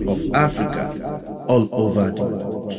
of Africa all over the world.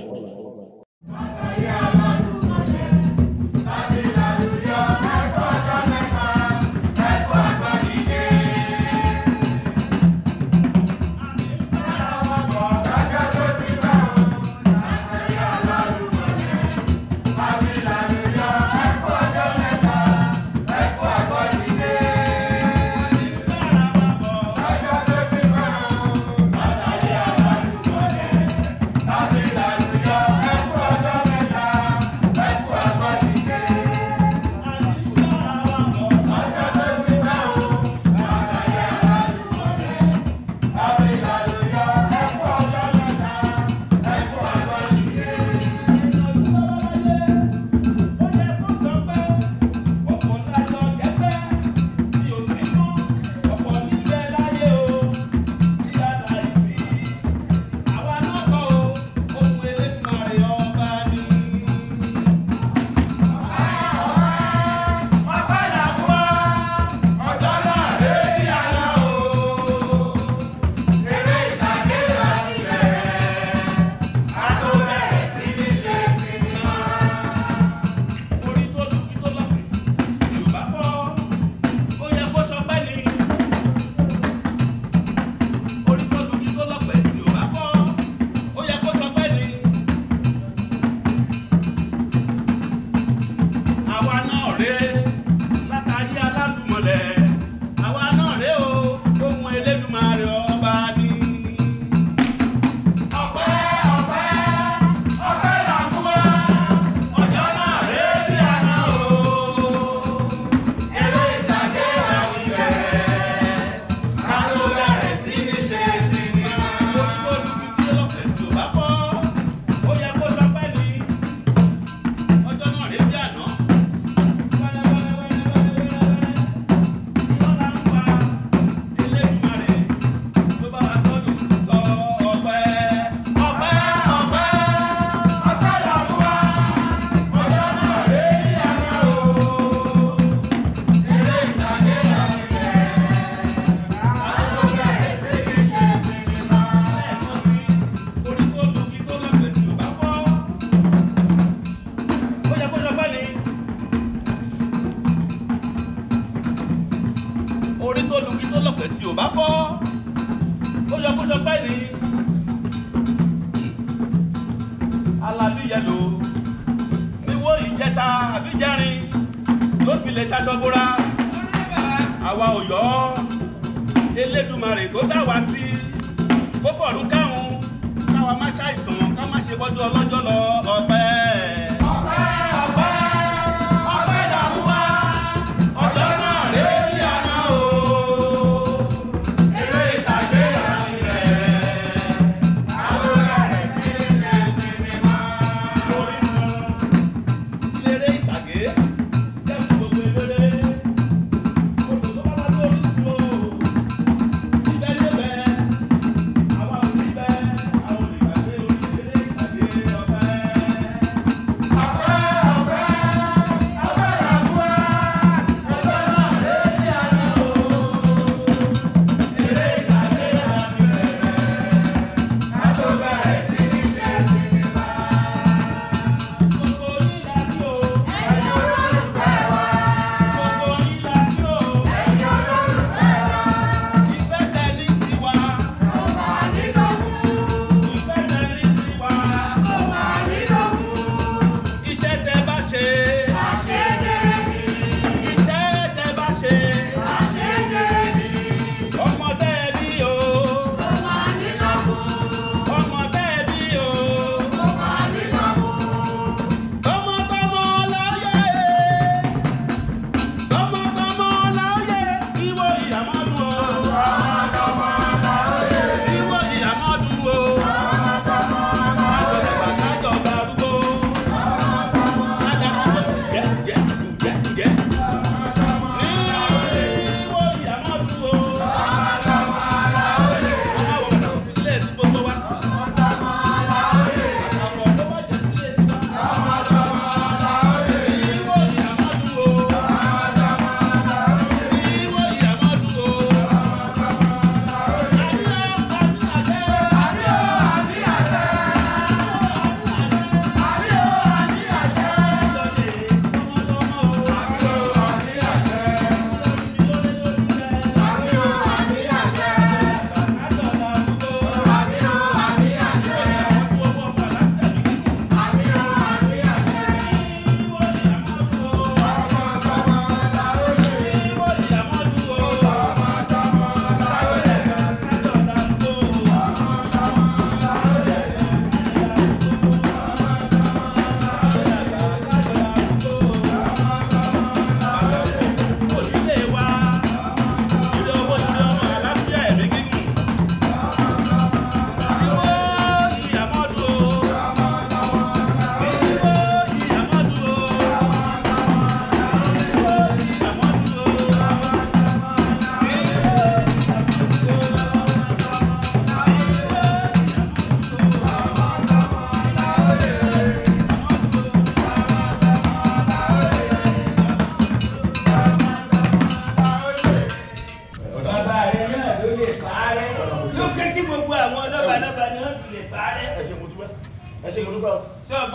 Gbogbo onídàájú o.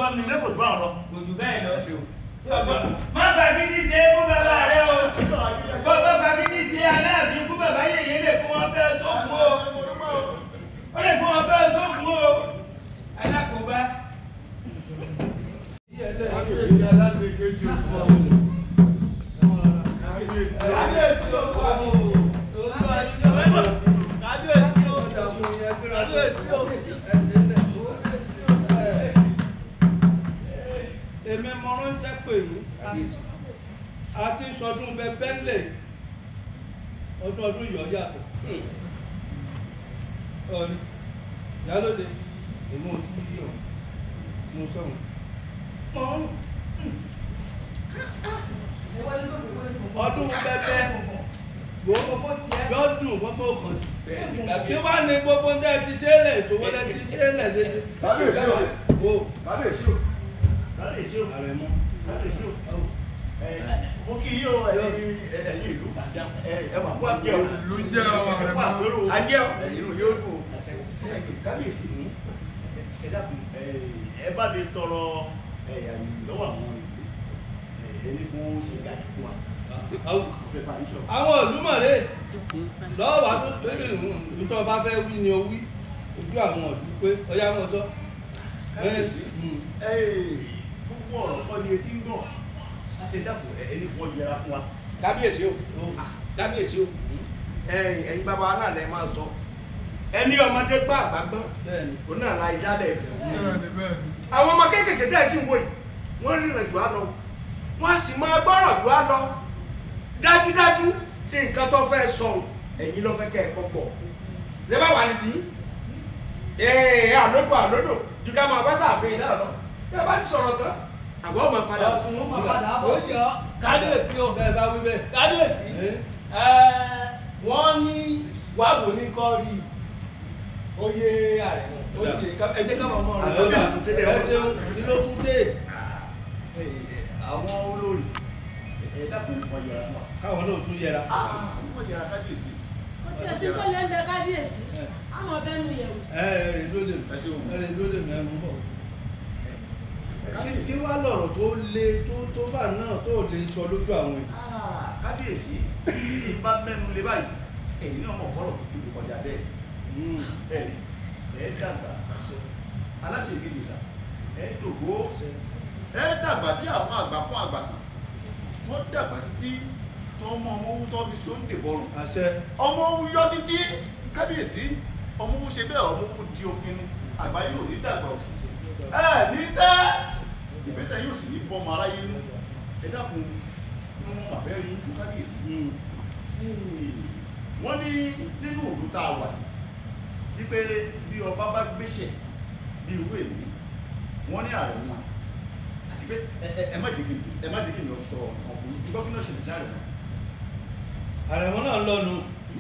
gbọ́ mi. ṣé kò tó àwọn lọ. kò jù bẹ́ẹ̀ lọ sí o. Tí o gbọ́, má fagídí ṣe é fún bàbá rẹ o. Bọ́ bá fagídí ṣe aláàfin fún bàbá yèyé lè kó wọn bẹ́ẹ̀ tó kú o. Ó lè kó wọn bẹ́ẹ̀ tó kú o. Alákòóbá. èmi mọ ránṣẹ́ pè mí àti sọdún bẹ́bẹ́lẹ̀ ọdún ọdún yọ yàtọ̀ ọ̀ni yálòdì èmi ò sí yíyọ mo sọ̀rọ̀ ọdún bẹ́bẹ́ yọdún gbogbo kan sí kí wàá ní gbogbo ń tẹ́ ti ṣe é lẹ̀ ìṣòwò lẹ́ ti ṣe é lẹ̀ lédè. Kábíyèsí o. o kábíyèsí o. kábíyèsí o. àrẹ̀mọ. kábíyèsí o. ẹ mo kí yí o ẹ̀yin ẹ̀yin ìlú ẹ ẹ wà kó àjẹ o. Ìlú jẹ́ ọ, ẹ kó àpérò o. Àjẹ́ o. inú yóò dùn o. kábíyèsí ẹ dákun ẹ ẹ bá mi tọrọ ẹ àyè lọ́wọ́ àwọn ìlú ẹni kó ṣe gàdí fún wa. preparation. àwọn olùmọ̀rẹ́ lọ́wọ́ tó péré nítorí bá fẹ́ wí ni o wí ojú àwọn ọ̀dú pé ọyá wọn sọ. kábíyèsí Mm. gbogbo ọ̀rọ̀ kọ́ ni etí ń gbọ̀n ẹ dákun ẹ ẹni kọ́ yẹra fún wa. kábíyèsí o kábíyèsí o ẹ̀yin ẹ̀yin bàbá náà lẹ máa sọ ẹni ọmọdé gbọ́ àgbà gbọ́n bẹ́ẹ̀ni òun náà la ìdálẹ̀ ẹ̀fẹ̀ Bẹ́ẹ̀ni bẹ́ẹ̀ni. àwọn ọmọ kéékèèké tẹ̀ sí wòye wọ́n rìnrìn jù á lọ wọ́n á sì máa gbọ́rọ̀ jù á lọ dájúdájú ní nǹkan tó fẹ́ sọ ọ́, ẹ̀yin ló fẹ́ kẹ́ ẹ̀ kọ́kọ́ ṣé bá wà ní tí ẹ̀ẹ́ àlódò àlódò ju ká máa bá sàfihàn náà lọ bí a bá ti sọ̀rọ̀ tán àgbọ̀ ọmọ padà Ọ̀tún ó máa padà bọ̀. ó yọ Kábíyèsí o. bẹ́ẹ̀ bá wí bẹ́ẹ̀. Kábíyèsí. Eh? Ẹ́ẹ́, wọ́n ní wàá ní kọ́ rí oyè ààrẹ ó sì ẹ jẹ́ ká máa mọ̀ ọ́n Àlọ́ lọ́dọ̀. ẹ ṣeun kí ló tún dé àwọn olórí ẹ dákun kọ́ yẹra fún wa. káwọn náà tún yẹra. kọ́ yẹra kábíyèsí. Ẹ̀sìn tó lé ń bẹ kábíyèsí. Àmọ̀ bẹ́ẹ̀ nu yẹ̀wò. ẹ ẹ rè lóde Ẹ ṣeun. ẹ rè lóde mẹ́rin bọ̀. Kí- kí wá lọ̀rọ̀ tó le tó tó bá náà tó lè sọ lójú àwọn èèyàn. Ah, kábíyèsí bí n bá mẹ́nu lé báyìí èyí náà mọ̀ fọ́rọ̀ tó ti kọjá bẹ́ẹ̀ Mm. bẹ́ẹ̀ ni ẹ dàgbà aláṣẹ ìgbèjì sà ẹ dògbó ẹ dàgbà bí àwọn àgbà fún àgbà kan wọ́n dàgbà títí tó mọ ọmọ owó tó fi sóńdè bọrùn àṣẹ ọmọ owó yọ títí kábíyèsí ọmọ owó ṣe bẹ́ẹ̀ ọmọ owó di òpin àgbà yóò ní dàgbà òsì ẹ ní tẹ́ ìgbésẹ̀ yóò sì ní bọ́mọ aráyé nú ẹ dákun ní wọn mà fẹ́ rí ikú kábíyèsí Mm. wọ́n ní nínú òru tá a wà yìí wípé bí ọba bá gbéṣẹ̀ bí irú èmi wọ́n ní ààrẹ wọn àti pé ẹ ẹ ẹ má jẹ́ kí ẹ má jẹ́ kí mi sọ ọkùnrin gbọ́ kí náà ṣẹlẹ̀ sí ààrẹ wọn. àrẹ̀mọ náà ń lọ́nu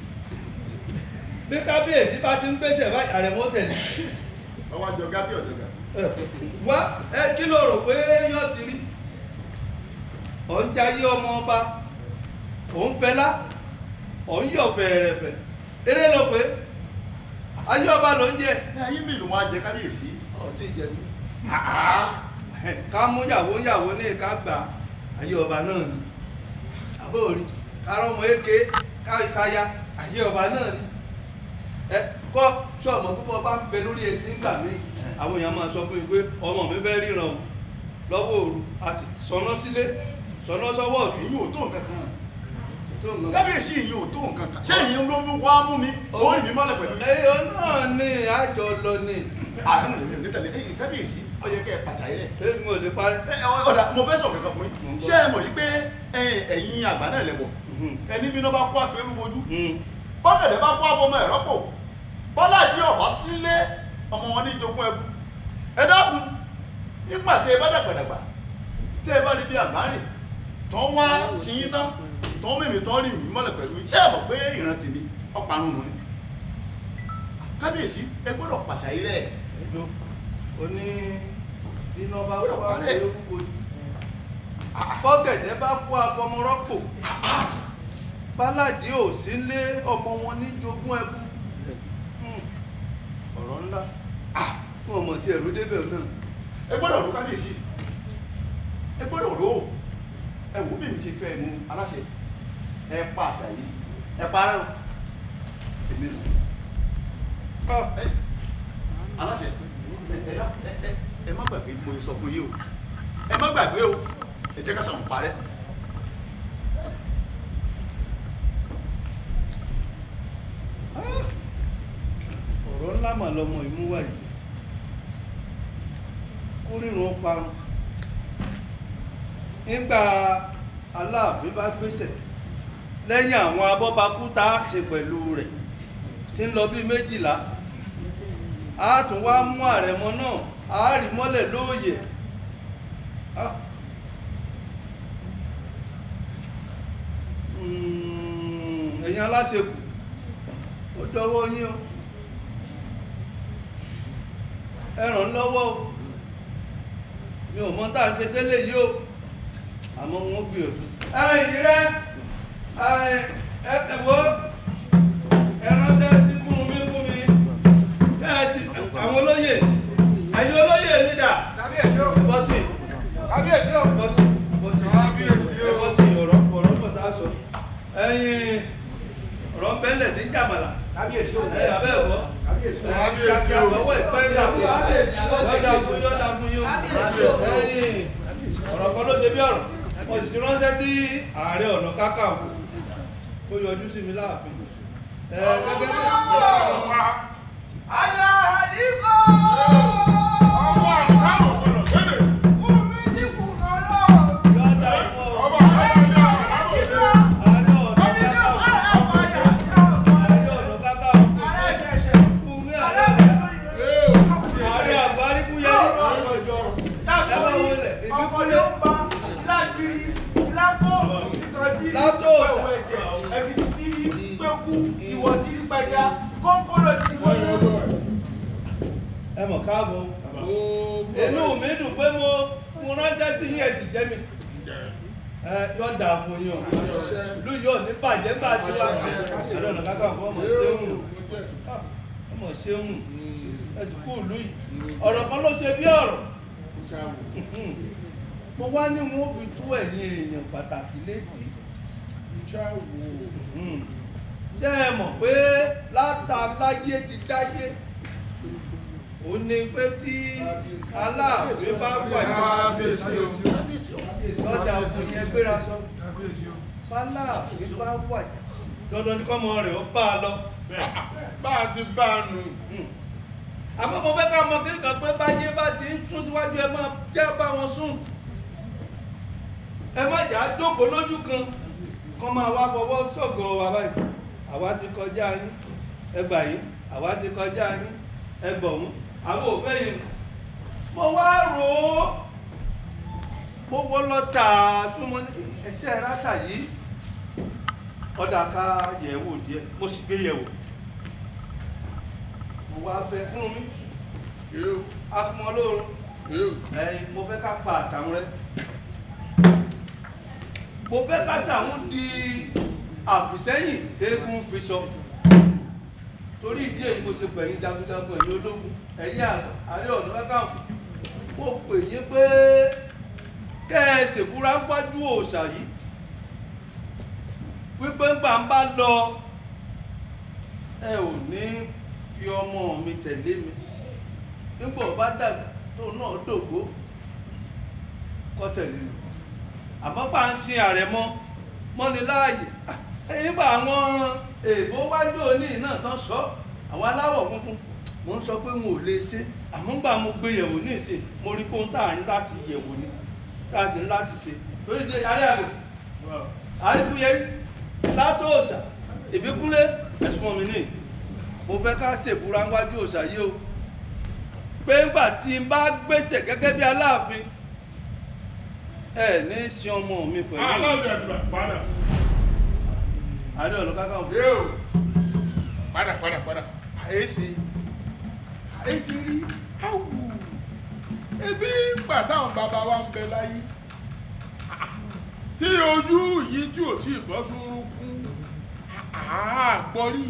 bí kábíyèsí bá ti ń gbèsè báyìí àrẹ̀mọ tẹ̀lé ọwọ́ àjọ gàtí ọ̀jọ̀ gà. Ẹ, wá ẹ kí ló rò pé yóò ti rí ọ̀ ń jayé ọmọ ọba ò ń fẹlá ọ̀ ń yọ̀ fẹ̀rẹ̀fẹ̀ eré ló pé ayé ọba ló ń jẹ ẹ ayé mi ló máa jẹ kábíyèsí. ọ̀ tí ì jẹ ní. ká mú yàwó yàwó ní ìka gbà ayé ọba náà ni àbóòrí kárọ̀ ọmọ èké ká ìsáyà ayé ọba náà ni ẹ kọ́ sọ̀mọ́ púpọ̀ bá ń bẹ lórí ẹṣin gbà mí àwọn èèyàn máa sọ fún mi pé ọmọ mi fẹ́ ríran o lọ́wọ́ òru a sì sọná sílé sọná sọ́wọ́ ọ̀tún èyí ò tó nǹkan kan tó ń lọ. kábíyèsí yìí ò tó nǹkan kan sẹ́yìn ló ń wá mú mi ó rìn mí mọ́lẹ̀ pẹ̀lú. ẹyọ náà ní àjọ lọ ní àdánù lè ní tẹ̀lé ẹ̀yìn kábíyèsí ó yẹ kẹ́ ẹ pàtàkì rẹ̀. ṣé mi ò lè parí. Ẹ, ọ- ọ̀dà mo fẹ́ sọ kankan fún Mo ń yín gbọ́. ṣé ẹ mọ̀ yí pé ẹ, ẹ̀yin àgbà náà lẹ̀wọ̀ Mhm. ẹni bí iná bá kó àfẹ́rú bojú Mm. bọ́dẹ̀dẹ̀ bá kó àfọmọ ẹ̀ rọ́pò bọ́lá ìdí ọ̀bá sílé ọmọ wọn ní ìjogún ẹbú ẹ dákun nígbà tí ẹ bá dàgbàdàgbà tí ẹ bá rí bí àgbáre tán wá sí yín tán tán mímì tán rí mi mọ́lẹ̀ pẹ̀lú iṣẹ́ ẹ̀ mọ̀ pé ìran tèmi ọ̀parun nù ni kábíyèsí ẹ gbọ́dọ̀ pàṣàyí rẹ̀ ẹjọ́ ó ní iná bá Gbọ́dọ̀ kó parẹ́. àfẹ́rú bojú bọ́gẹ̀dẹ̀ bá kó afọmọrọ́pò báládì ò sí lé ọmọ wọn ní jogún ẹbú Hmm. ọ̀rọ̀ ńlá fún ọmọ tí ẹ̀rú débẹ̀ náà ẹ gbọ́dọ̀ ro kábíyèsí ẹ gbọ́dọ̀ ro ẹ wò bí mi ṣe fẹ́ ẹnu aláṣẹ ẹ pa àṣà yìí ẹ parẹ́ o èmi nù ọ ẹ aláṣẹ ẹ ẹ ẹ ẹ ẹ má gbàgbé bí mo sọ fún yín o ẹ má gbàgbé o ẹ jẹ́ ká sàn parẹ́. ọ̀rọ̀ ńlá mà lọmọ ìmúwà yìí kó rírun parun nígbà aláàfin bá gbéṣẹ̀ lẹ́yìn àwọn abọ́bakú tá a ṣe pẹ̀lú rẹ̀ tí ń lọ bí méjìlá a tún wá mú àrẹ̀mọ náà a rí mọ́lẹ̀ lóòyè Ah. Mm, ẹ̀yin aláṣekù ó dọwọ́ yín o ẹ ràn lọ́wọ́ o mi ò mọ̀ tá à ń ṣe sẹ́lẹ̀ yìí o àmọ́ wọn gbìyànjú. ẹ̀yin rẹ ẹ wo ẹ ránṣẹ́ sí fún mi fún mi kẹ́ ẹ ti àwọn olóyè ẹ̀yin olóyè nídà kábíyèsí o ẹ bọ́ sí kábíyèsí o ẹ bọ́ sí ẹ bọ́ sí ẹ bọ́ sí ọ̀rọ̀ ọ̀rọ̀ pọ̀ tá a sọ ẹ̀yin ọ̀rọ̀ bẹ́lẹ̀ ní jàmàlà kábíyèsí o ẹ̀ abẹ́ ẹ̀kọ́ kábíyèsí o kábíyèsí o ọwọ́ ìpẹ́ ìgbà yọ̀dà fún yọ̀dà fún yóò ẹ̀yìn ọ̀rọ̀ kan ló ṣe bí ọ̀rọ̀ mo sì ti ránṣẹ́ sí ààrẹ ọ̀nà kákàǹkò kó yọjú sí mi láàfin ẹ gẹ́gẹ́ bí Àyà àdìgbò. ọmọ àtàwọn ọ̀gbọ̀nọ̀ sẹ́lẹ̀ Omi dínkù lọ́lọ́. yọ̀dà fún ọ ọba àtàwọn àtàwọn ààrẹ ọ̀nà kákàǹkò ààrẹ ọ̀nà kákàǹkò fún mi ààrẹ ààrẹ àgbáríkú yẹrí ẹ bá wọlé ìdíkúlé ẹ mọ̀ káàbọ̀ inú mi dùn pé mo mo ránṣẹ́ sí yín ẹ̀sìn jẹ́ mi ẹ yọ dà fún yín o ìlú yóò ní bàjẹ́ bá a ṣe wá ẹ̀rọ ọ̀nà kákà fún ọmọ ṣéhùn ọmọ ṣéhùn ẹ̀sìn kú ìlú yìí ọ̀rọ̀ kan ló ṣe bí ọ̀rọ̀ mo wá ní wọn fi tú ẹ̀yin èèyàn pàtàkì létí ṣé ẹ mọ̀ pé látàláyé ti dáyé ó ní pé tí aláàfin bá kábíyèsí o lọ́jà òsùn yẹn gbéra sọ fáláàfin bá wà dandan ní kọ́mọ rẹ̀ ó bá a lọ bá a ti bá a nù àmọ́ mo fẹ́ ká mọ kí nǹkan pé báyé bá ti ń sún síwájú ẹ máa jẹ́ bá wọn sùn ẹ má jà á jókòó lójú kan kọ́ máa wá fọwọ́ sọ̀gọ̀ wa báyìí àwa ti kọjá yín ẹgbà yín àwa ti kọjá yín ẹgbọ̀hún àwọn òfẹ́ yìí mo wá rò ó mo wọ́ lọ sàá tún mo ní ẹ̀ṣẹ́ ráṣà yìí ọ̀dà ká yẹ̀wò díẹ̀ mo sì gbé yẹ̀wò mo wá fẹ́ kún mi yóò akúmọ̀ lóorun yóò ẹ̀yin mo fẹ́ ká pa àtàwọn rẹ mo fẹ́ ká sàwọn di àfìsẹ́yìn eégún fi sọ torí ìdí èyí mo ṣe pẹ̀yìn jagunjagun ẹ̀yin ológun ẹ̀yin àárẹ̀ ọ̀nà kákàǹfò mo pè yín pé kẹ́ ẹ ṣèkúra wájú òòṣà yìí wípé ń gbà ń bá lọ ẹ ò ní fi ọmọ mi tẹ̀lé mi nígbà ó bá dàgbà tó náà dògbó kọ́ tẹ̀lé mi àmọ́ bá ń sin àrẹ̀mọ mọ́ni láàyè Ah, ẹ̀yìn bá àwọn èèbó wájú òní náà tán sọ àwọn aláwọ̀ funfun mo ń sọ pé wọn ò lè ṣe àmọ́ gbà mo gbé yẹ̀wò ní ìsìn mo rí pé ohun tá à ń láti yẹ̀wò ni tá a sì ń láti ṣe lórí ilé alẹ́ àgbò àríkúyẹrí látó òòṣà ìbíkúnlé ẹ̀sùn mi ní mo fẹ́ ká ṣèbúra wájú òòṣà yìí o pé ńgbà tí n bá gbèsè gẹ́gẹ́ bí aláàfin ẹ ní sin ọmọ mi pẹ̀lú aláwọ̀ ẹ̀dùnà padà àdé ọ̀nà kakanfò yóò padà padà padà àyè ṣe àyè ti rí áwù ebi gbà táwọn bàbá wa ń bẹ láyé tí ojú yìí tí ò tí ì bọ́ sórúkún àgbọ̀rí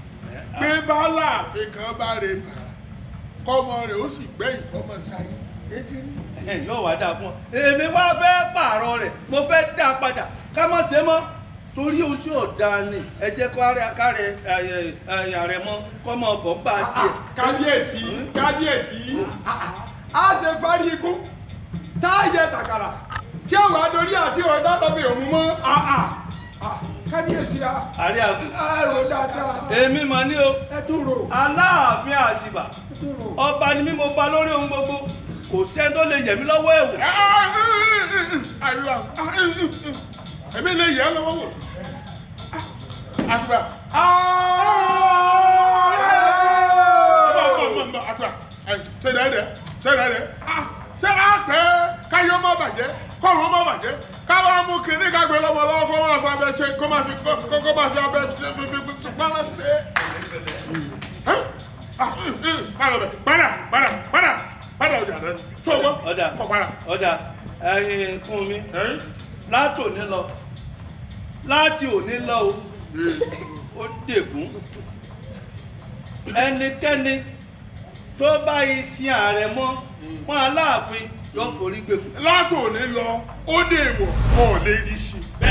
pé bá láàfin kan bá re bàrà kọ́mọ rẹ̀ ó sì gbẹ̀yìn kọ́mọ sáyé Ẹ̀hẹ́n, yóò wá dáa fún ọ èmi wá fẹ́ pààrọ̀ rẹ̀ mo fẹ́ dá a padà ká má ṣe mọ́ torí ohun tí ò dáa ni ẹ jẹ́ kárẹ̀ ààrẹ mọ́ kọ́ mọ́ ọkọ̀ ń bá a tiẹ̀. kábíyèsí kábíyèsí a ṣe fárí ikú tá a yẹ tàkàrà tí àwọn adorí àti ọ̀dà tọ́bi òun mọ́ àà kábíyèsí a àrí àgùn ẹ rò dáadáa èmi mà ní o ẹ tún rò aláàfin àtìbà ẹ tún rò. ọba ni mí mo ba lórí ohun gbogbo kò sẹ́ni tó lè yẹ̀ mí lọ́wọ́ ẹ̀wò. àyùwà èmi lè yẹ ọ́ lọ́wọ́ wò àtùbà àtùbà ṣe dẹ́dẹ́ ṣe dẹ́dẹ́ ṣe á pẹ́ káyọ̀ má bàjẹ́ kọ́run má bàjẹ́ káwọn mú kínní kágbé lọ́mọ lọ́wọ́ kó máa fi abẹ ṣe kó máa fi kó máa fi abẹ ṣe fi fi fi pálá ṣe. padà bẹ̀ padà padà padà padà ọjà rẹ tó o gbọ́ ọ̀dà kọ̀ padà. ọ̀dà ẹ̀yin kún mi ẹ̀yìn láti òní lọ láti òní lọ o ó dègún ẹnikẹ́ni tó bá isin ààrẹ mọ́ mọ́ aláàfin yóò forí gbèkú. látòní lọ ó dé ìwọ̀ ọ̀ lè rí sí i.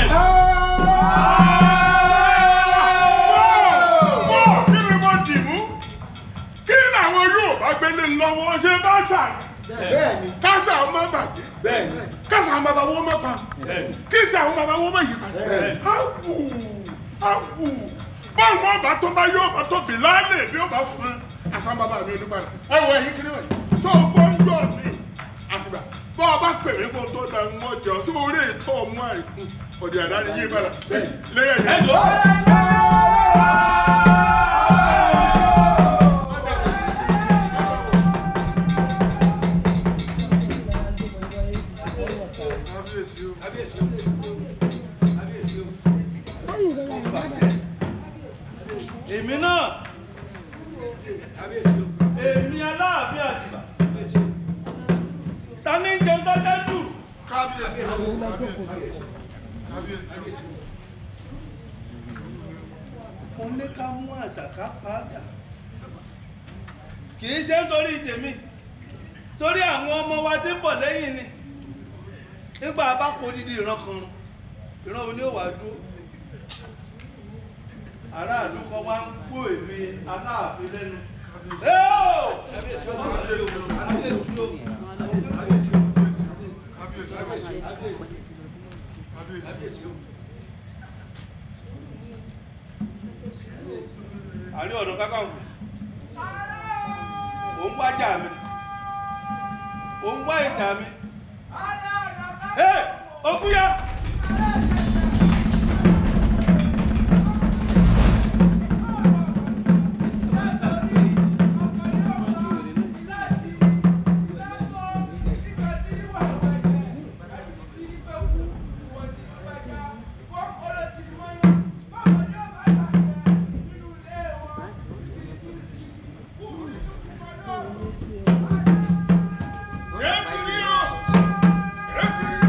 Wọ́n kí ni mo dì mú? Kí làwọn yóò bá gbélé lọ́wọ́ ṣe bá ṣà? bẹ́ẹ̀ni Káṣà ọmọ bàjẹ́. bẹ́ẹ̀ni Káṣà àwọn bàbá wọn mọ̀ pa. Kí ṣe àwọn bàbá wọn mọ̀ yìí padà. Áwù áwù. Báwo wọn bá tó bá yóò bá tó bì lálẹ́ bí ó bá fún un. Àṣà bàbá mi ò ní padà. Ẹ wọ ẹyin kiri wọ̀nyí. Tó o gbọ́ ń yọ̀ mí. Àtìgbà bọ́ ọ bá pèrè fún tó da ń wọ́n jọ sórí ètò ọmọ àìkú. Ọ̀dì àdáni yí padà. Lẹ́yìn yìí. èmi náà èmi aláàfin àtìbà ta ní jẹun tó jẹ́ jù kábíyèsí o kábíyèsí o mo ní ká mú àṣàká padà kì í ṣe nítorí tèmi torí àwọn ọmọ wa tí ń bọ̀ lẹ́yìn ni nígbà bá kó dídí ìran kan ìran oní òwà dúró aráàlú kan wá ń kó èmi aláàfin lẹ́nu. Ẹ́ẹ̀! kábíyèsí o kábíyèsí o àrí ọ̀nà kákàǹfò ò ń wájà mi ò ń wá ìjà mi ẹ ògúnyà. Retí ni o retí ni.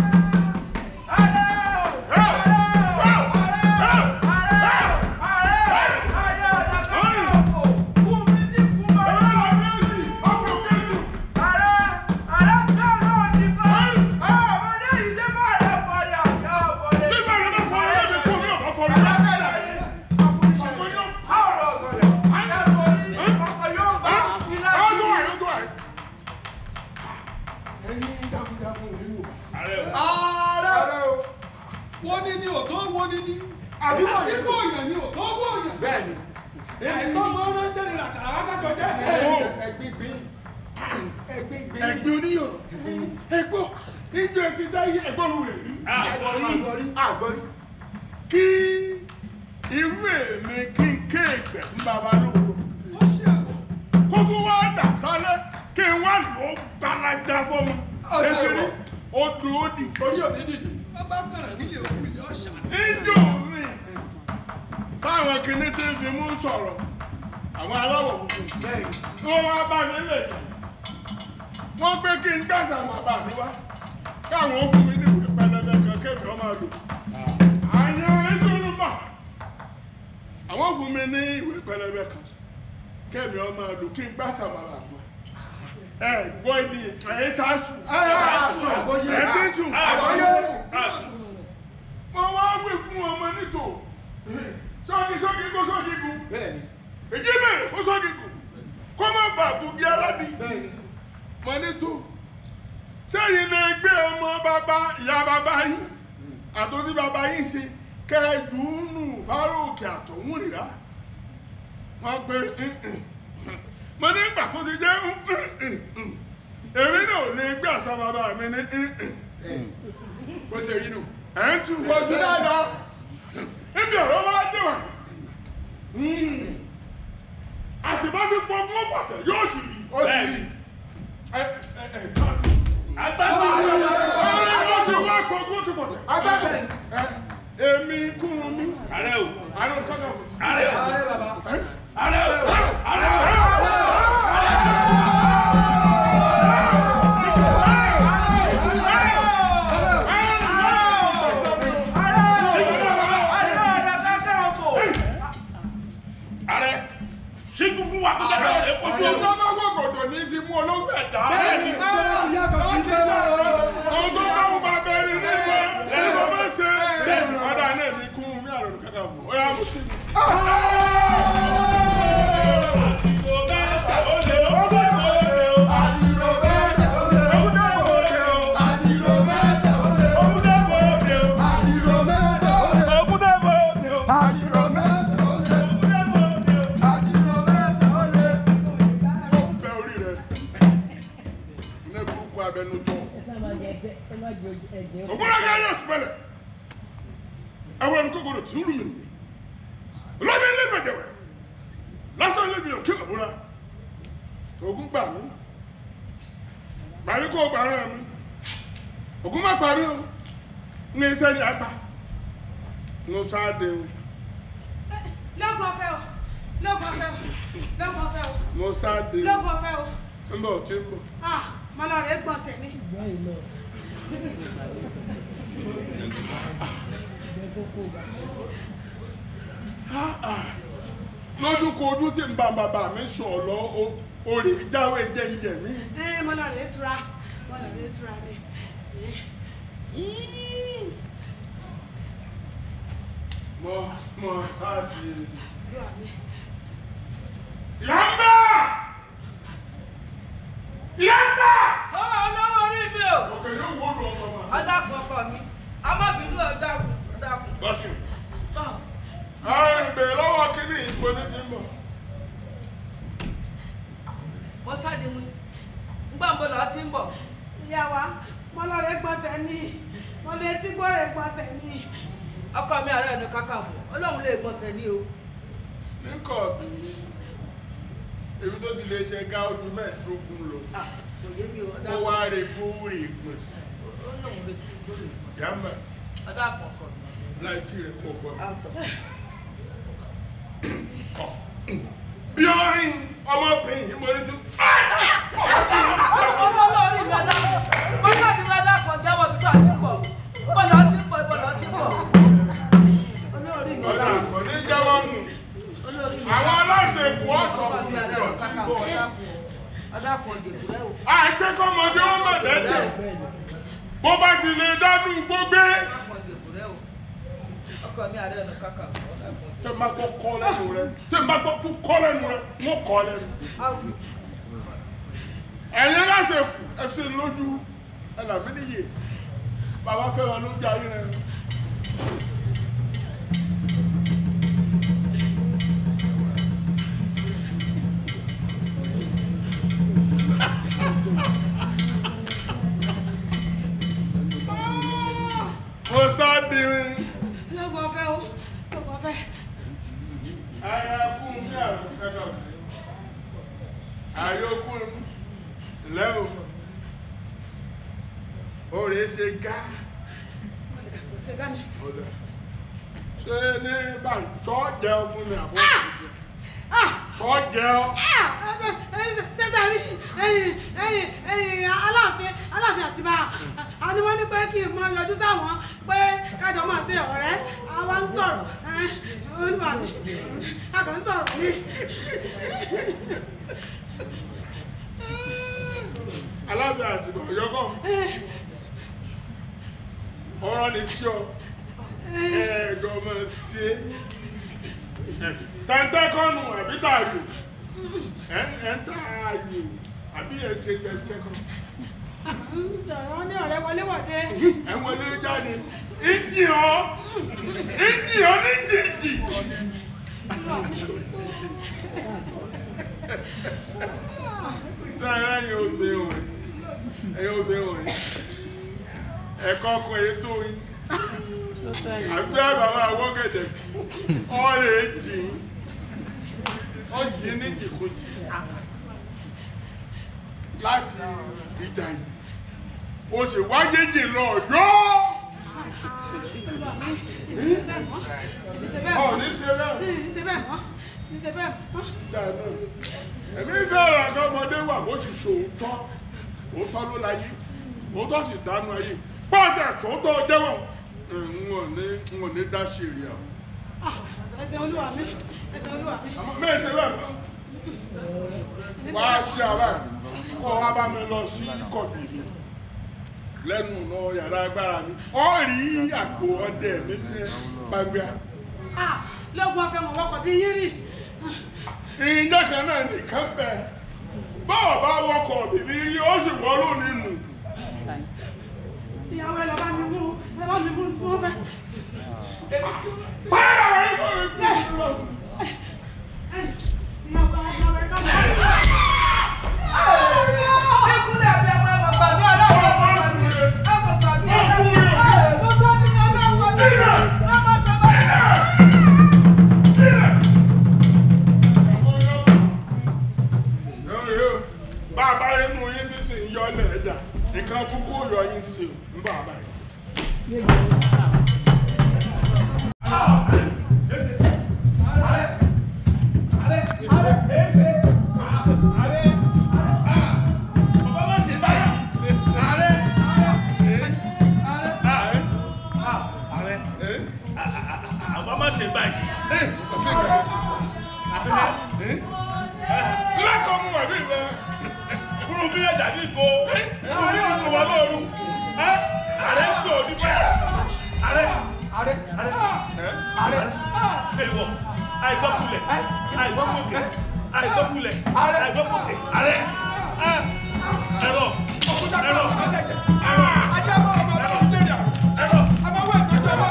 ààrẹ wọ́n ní ní òtó wọ́n ní ní àbíwọ̀ nínú òyìn ní òtó wọ́ òyìn. bẹ́ẹ̀ni èyí tó mọ ránṣẹ́ ní ràkàrà wákàtọ̀ jẹ́. ẹgbẹ́gbẹ́ ẹgbẹ́gbẹ́ Ẹgbẹ́ oníyọ̀rọ̀ ẹgbọ́ ìjọ ti dáyé ẹgbọ́n rẹ̀ rí. àgbọ̀rí àgbọ̀rí. Kí irú èmi kí n ké ìgbẹ́ fún baba lóko. ó ṣe àwọ̀. Kó tún wá dà sálẹ̀ kí n wá lò ó gbalaja fọ́mọ. Ó ṣe Nítorí wọ̀. ó dùn ó dì. orí òní dìdì. bàbá kàrà nílé òkú ilé ọ̀ṣà. Ìjọ rìn báwọn kìíní tí ń fi mú sọ̀rọ̀ àwọn aláwọ̀ funfun. bẹ́ẹ̀ni wọ́n wá bá mi lè jà wọ́n pé kí n gbàsà bàbá mi wá káwọn ó fún mi ní ìwé pẹlẹbẹ kan kémi ọmọ lò àyàn ìṣòro bà àwọn fún mi ní ìwé pẹlẹbẹ kan kémi ọmọ lò kí n gbàsà bàbá mi wá ẹ gbọ́ ni ẹ ṣáṣù àgbọ́yé ẹ ti sùn àgbọ́yé mo wá wí fún ọmọ nítò sọ́ọ́kì sọ́ọ́kì kó sọ́ọ́kì kú bẹ́ẹ̀ni èjì bẹ̀rẹ̀ kó sọ́ọ́kì kú kó má bàa kú bí alábì bẹ́ẹ̀ni mo nítò sẹ́yìn lè gbé ọmọ bàbá ìyá bàbá yín àtòtí bàbá yín ṣe kẹjùúnù fáróòkè àtọ̀hún rírà wọ́n pe mo ní ìgbà tó ti jẹ́ èmi náà ò lè gbé àṣà bàbá mi ní bó ṣe rí nù. ẹ̀ ń tún Ojú náà lọ. níbi ọ̀rọ̀ wá dé wá àtìbá ti pọ̀ fún ọ̀pọ̀tẹ̀ yóò sì rí ó ti rí. ẹ ẹ ẹ káàdì agbábọ̀ ó ti wá pọ̀ fún ọ̀pọ̀tẹ̀ agbábẹ̀. èmi kúrun mi ààrẹ o àrùn kọ́kọ́ fún ààrẹ o ààrẹ bàbá. ààrẹ o ààrẹ o. ààrẹ síkú fún wa kó dáná lè kojú ọjọ́ ogun. bá gbọ́dọ̀ ní ti mú olówó ẹ̀dá bẹ́ẹ̀ni ìyá bàbá ti bẹ́ẹ̀ lọ. ọjọ́ bá wù bá bẹ̀rẹ̀ nípa ẹ̀rọ bá ṣe ọ̀dà náà mi kúrun mi àrùn kọ́kọ́ fún ó yà mú sí mi. Àsìkò bẹ́ẹ̀ sẹ́ ó lè ó lè ó lè ó. àdìrò bẹ́ẹ̀ sẹ̀ ó lè. Ó lè ó lè ó. àdìrò bẹ́ẹ̀ sẹ̀ ó lè. Ó lè ó lè ó. àdìrò bẹ́ẹ̀ sẹ̀ ó lè. Ó lè ó lè ó. àdìrò bẹ́ẹ̀ sẹ̀ ó lè. Ó lè ó lè ó. àdìrò bẹ́ẹ̀ sẹ̀ ó lè. bẹ orí rẹ ní burúkú abẹnujọ ògbónájà yóò sùpẹlẹ ẹwọ ẹni kókòrò tí ó lù mí lọ́bí ilé ìfẹ̀jẹ̀wẹ̀ lásán ilé ìfẹ̀jẹ̀ kí lọ́búra ògún gbà mí gbàmí kó gbàrán mi ògún má parí o ní iṣẹ́ ní apá ní sáàdé o lọ́gbọ̀n fẹ́ o lọ́gbọ̀n fẹ́ o lọ́gbọ̀n fẹ́ o ní sáàdé o lọ́gbọ̀n fẹ́ o ń bọ̀ tí ń bọ̀ ah mọ́lọ́rẹ̀ gbọ̀nsẹ̀ mi. lójú ko ojú tí ń bá bàbá mi sọ̀ lọ orí jáwé jẹ́ǹjẹ̀ mi. ẹ mọ́lọ́rẹ̀ tura mọ́lọ́rẹ̀ tura ni. mọ mọ sáàdì Olúwa mi. yàmbá yàmbá. ọmọ olówó orí mi o òkè yóò wó lu ọmọ wa. ọdàkùn ọkọ mi ọmọbìnrin ọdàkùn ọdàkùn. bọ́sì. àwọn ìgbè lọ́wọ́ kínní ìpò ní ti ń bọ̀. mo sáde mu ngbà ń bọ̀ lọ ti ń bọ̀ ìyá wa mọ́lọ́rẹ̀ gbọ̀nsẹ̀ ni mọ́lẹ̀ tí gbọ́rẹ̀ gbọ̀nsẹ̀ ni. ọkọ mi àárẹ̀ ẹnu kákà fún ọlọ́run lè gbọ́nsẹ̀ ní o. ní kọ̀ọ̀bì èmi tó ti lè ṣe gá ọdún mẹ́ẹ̀ẹ́dógún lọ. Ah, kò yé mi o mo ọdàkùn wá rí fúrì ìpèsè. ó lóun lè kí lórí ìgbọ̀nsẹ̀. yàmbá ọdàkùn ọkọ mi. láì tí rẹ̀ pọ̀ pọ̀. àtọ̀. bí orin ọmọbìnrin yìí mo rí ti. olówó orí mi ọdàkùn mọ́tò mi ọdàkùn jẹ́wọ́ bí tó àti pọ̀ bọ́lá ti ń pọ̀ bọ́lá ti ń pọ̀. olórí mi ọ̀dà ọdàkùn kò ní jẹ́wọ́ nù. olórí mi àwọn aláṣẹ èkó ọ̀tọ̀ ọkọ fún mi mi àárẹ̀ ẹnu ọ̀tí kákà bọ̀. fún ọdàkùn ọdàkùn òdìbò rẹ o. àìgbẹ́kọ̀mọdé ó mọ̀ lẹ́jẹ̀. bó bá ti lè dánú gbógbé. ọdàkùn òdìbò rẹ o. ọkọ mi àárẹ̀ ẹnu kákà fún ọdàkùn. tẹ́ ń bá gbọ́ kọ́ lẹ́nu rẹ tẹ́ ń bá gbọ́ tún kọ́ lẹ́nu rẹ wọ́n kọ́ lẹ́nu. Áwù. ẹ̀yin aláṣẹ èkó ẹsẹ̀ lójú ẹlàmí níyè bàbá fẹ́ wọn lójú ayé rẹ. mo sá di lọ́gbọ̀n fẹ́ o lọ́gbọ̀n fẹ́. ayakun ní àrùn kẹta ayokun lẹ́wọ̀ orí ṣe gá ṣe gánà. ọ̀dà ṣé ní báyìí sọ jẹ́ ọ fún mi àbọ̀ ah sọ jẹ́ ọ. sẹ́sàrí ẹ̀yìn ẹ̀yìn ẹ̀yìn aláàfin aláàfin àti bá a ní wọ́n ní pé kí n mọ yọjú sáwọn pé kájọ máa ṣe ọ̀rẹ́ àwa ń sọ̀rọ̀ ẹ̀ olúwa mi a kàn ń sọ̀rọ̀ ní. aláàbẹ̀ àti ọ̀yọ́kọ̀ ọ̀rọ̀ ní sí ọ ẹ̀ẹ́dọ̀ máa ṣe tẹ̀ntẹ́kọ́nù àbí tààyò ẹ̀ ń tààyò àbí ẹ̀ ṣe tẹ̀ntẹ́kọ́nù sọ̀rọ̀ wọn ní ọ̀rẹ́ wọlé wọ̀dé ẹ̀ wọlé jáde ìjì ọ́ ìjì ọ́ ní jìjì. sára yẹn ò dé òun ẹ̀yìn ò dé òun ẹ̀kọ́ ọkọ̀ yẹn tó yín àbí bàbá àwọn gẹ̀dẹ̀ ọ̀rẹ́ jì ó jì ní jìkújì láti ìjà yìí o sì wáyé jì lọ yọ ọ ní ṣe náà ṣe bẹ́ẹ̀ mọ́ ṣe bẹ́ẹ̀ mọ́ dáná ẹ̀mí fẹ́ràn àgọ́mọdé wà bó ti ṣòótọ́ òótọ́ ló láyé òótọ́ sì dánú ayé pọ́ọ̀tì àtúntò jẹ́wọ̀n n ò ní n ò ní dá ṣèrè àwọn. ẹsẹ̀ olúwa mi ẹsẹ̀ olúwa mi àmọ́ mẹ́rin ṣe bẹ́ẹ̀ fún wá sí ara kọ́ wá bá mi lọ sí kọ̀bì mi lẹ́nu ọ̀nà yàrá agbára mi ọ̀ rí àpò ọdẹ mi ní gbàgbé ah lọ́gùn afẹ́ mọ̀ wọ́kọ̀ bí yín rí ìjọ kan náà nìkan bẹ báwo bá wọkọ̀ bìbí rí ó sì wọ́rọ̀ nínú. ìyàwó ẹ lọ bá mi mú ẹ bá mi mú tí wọ́n fẹ́ Para aí, mano! ìyàwó ìyàwó ẹ ká lọ. Ìkúnlẹ̀ bí ọmọ ẹ̀wọ̀n gbàgbé ọlọ́run ọmọ mi. Ẹ̀wọ̀n gbàgbé ọlọ́run. Mo sọ ní ọlọ́run ọmọ mi. Ọmọ bàbá mi. Bá a bá rí inú yín tí sì ń yọ lẹ́ẹ̀dà, nǹkan kúkú yọ yín sí ń bá a báyìí. Lẹ́kọ̀ọ́ mú wà ní ìwé. Kúrú bí ẹ̀jà ní ìgò. Ààrẹ ọ̀nà wà lóoru. Ààrẹ ń gbò ní bẹ́ẹ̀. Ààrẹ. Ààrẹ. Ààrẹ. Èèwọ̀. Àìgbọ́kulẹ̀. Àìgbọ́kùnkẹ̀. Àìgbọ́kulẹ̀. Àìgbọ́kùnkẹ̀. Ààrẹ. Ẹ̀rọ. Ẹ̀rọ. Ẹ̀rọ. Ẹ̀rọ.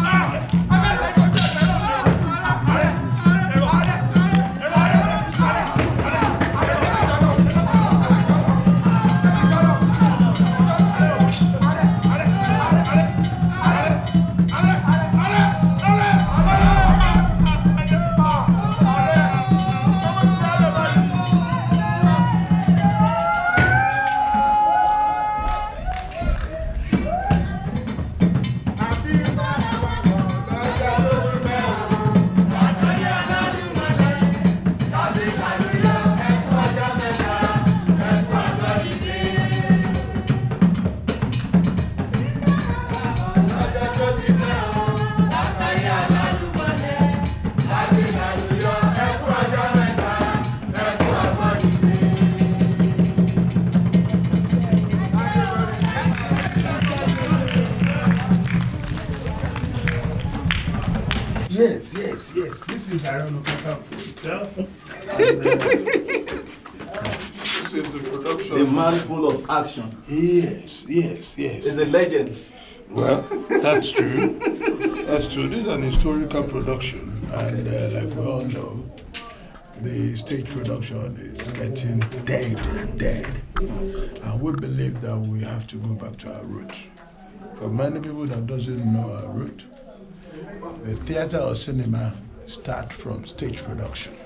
Yes, yes, yes. This is Aaron Okaka for itself. this is the production. A man full of action. Yes, yes, yes. He's a legend. Well, that's true. That's true. This is an historical production, and uh, like we all know, the stage production is getting dead, dead, and we believe that we have to go back to our roots. For many people that doesn't know our root, the theater or cinema start from stage production.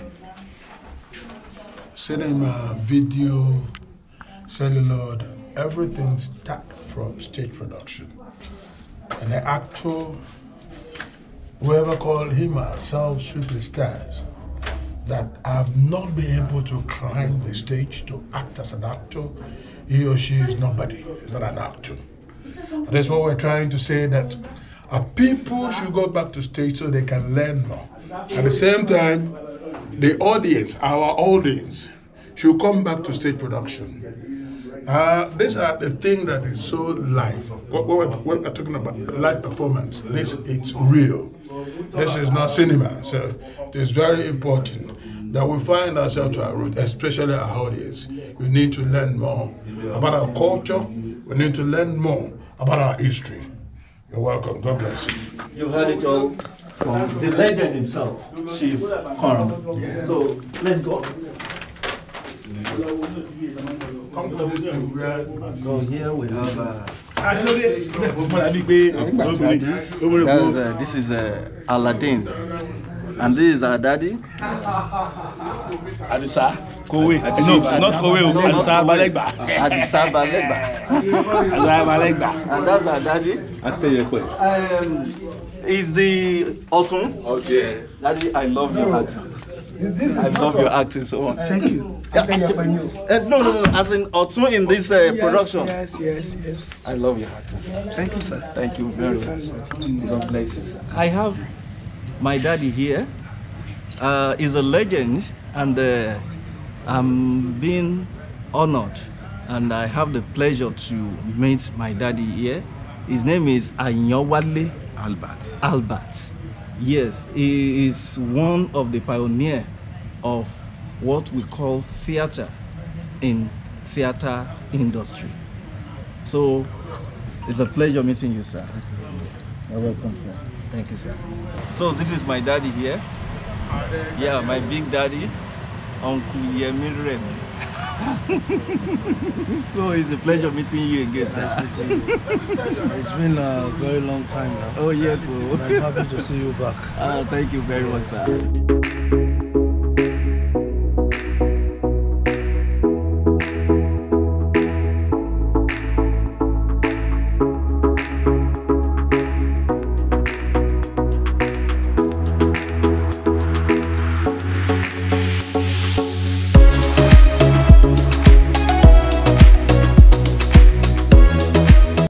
Cinema, video, celluloid, everything start from stage production. And the actor, whoever called him or herself superstars, that have not been able to climb the stage to act as an actor, he or she is nobody. He's not an actor. And that's what we're trying to say that our people should go back to stage so they can learn more. At the same time, the audience, our audience, should come back to stage production. Uh, these are the thing that is so live. What, what, we're- what we're talking about, live performance. This it's real. This is not cinema. So it is very important that we find ourselves to our root, especially our audience. We need to learn more about our culture. We need to learn more about our history. You're welcome. God bless you. You heard it all from the legend himself, Chief Koram. So let's go. Come to this thing where So here we have. Uh, That's, uh, this is uh, Aladdin. And this is our daddy. Adisa Kowe. No, not Kowe. o. Adisa Balegba. Adisa Balegba. Adisa Balegba. And that's our daddy. Um, is the Otun. okay. Daddy, I love your acting. I love your acting so much. Thank you. Yeah, uh, no, no, no, as in Otun in this uh, production. Yes, yes, yes. I love your acting. Thank you, sir. Thank you very much. God bless you. I have my daddy here. Uh, he's a legend, and uh, I'm being honored, and I have the pleasure to meet my daddy here. His name is Anyawale Albert. Albert. Yes, he is one of the pioneer of what we call theater in theater industry. So it's a pleasure meeting you, sir. You're welcome, sir. Thank you, sir. So this is my daddy here. Yeah, my big daddy, Uncle Yemi Remi. so it's a pleasure meeting you again, sir. It's been a very long time now. Oh yes, And oh. I'm happy to see you back. Ah, thank you very much, sir.